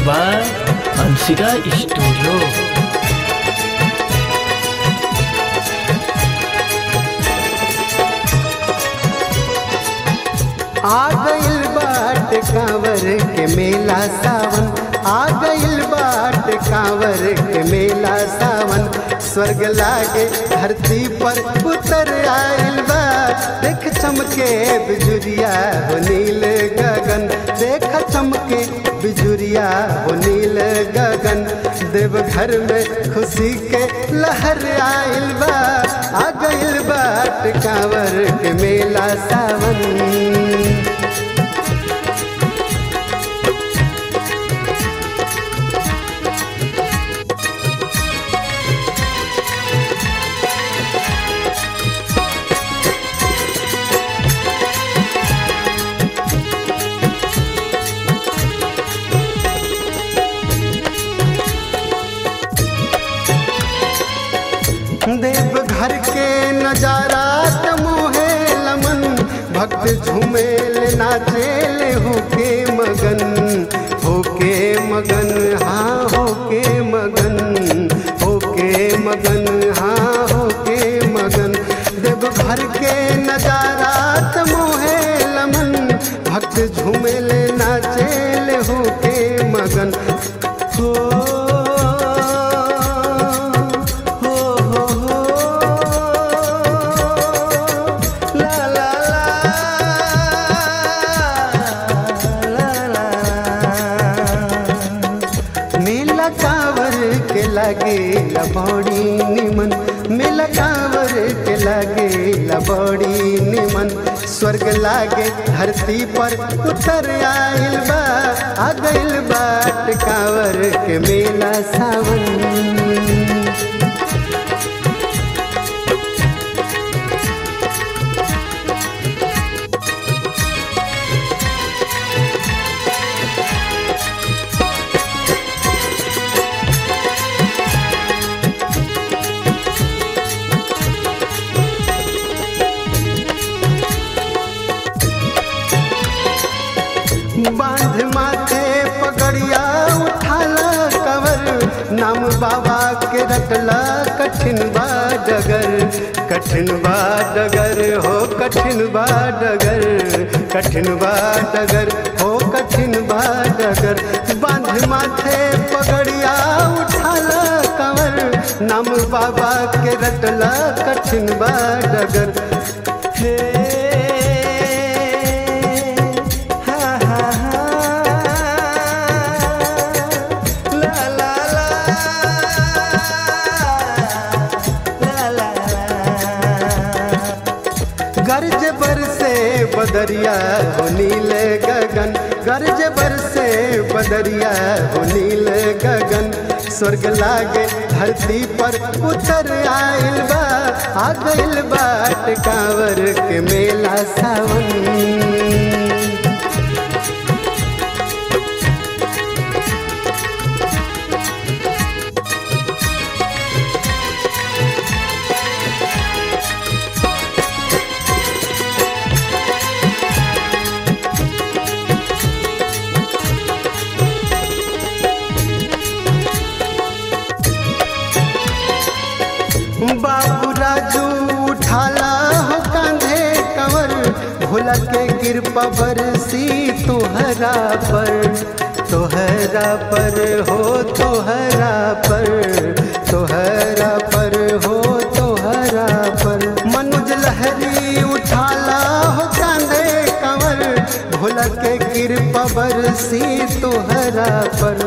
by Anshika studio आ गइल बाट कांवर के मेला सावन आ गइल बाट कांवर के मेला सावन स्वर्ग लागे धरती पर उतर आइल बा देख चमके बिजुरिया हो नील गगन देख चमके बिजुरिया हो नील गगन देवघर में खुशी के लहर आइल बा आ गइल बाट कांवर के मेला सावन देव घर के नजारा तमोहे लमन भक्त झूमेल नाचेल होके मगन होके मगन हाँ होके मगन होके मगन हाँ होके मगन देव घर के नजारा तमोहे लमन भक्त झूमेल नाचेल होके मगन हो हो हो हो ला ला ला ला मेला कांवर के लागे लबौड़ी निमन मेला कांवर के लागे लबौड़ी निमन स्वर्ग लागे धरती पर उतर आइल बा आ गइल बाट कांवर के मेला सावन बांध माथे पगड़िया उठाला कवर नाम बाबा के रटला कठिन बा डगर कठिन बा डगर हो कठिन बा डगर कठिन बा डगर हो कठिन बा डगर बांध माथे पगड़िया उठाला कवर नाम बाबा के रटला कठिन बा डगर हे हा हा हा ला ला ला ला ला गर्ज बरसे बदरिया हो नील गगन गर्ज बरसे बदरिया हो नील गगन स्वर्ग लागे धरती पर उतर आइल बा आ गइल बाट कांवर के मेला सावन बाबू राजू उठाला हो कांधे कंवर भोला के कृपा बरसी तोहरा पर तोहरा पर हो तोहरा पर तोहरा पर हो तोहरा पर मनुज लहरी उठाला हो कांधे कंवर भोला के कृपा बरसी तोहरा पर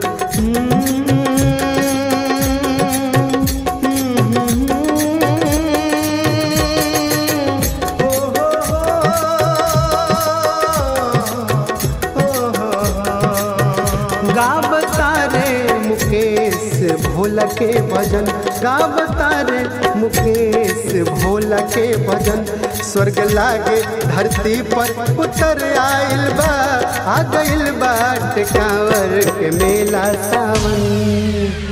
गावता रे मुकेश भोला के भजन गावता रे मुकेश भोला के भजन स्वर्ग लागे धरती पर उतर आइल बा आ गइल बाट कांवर के मेला सावन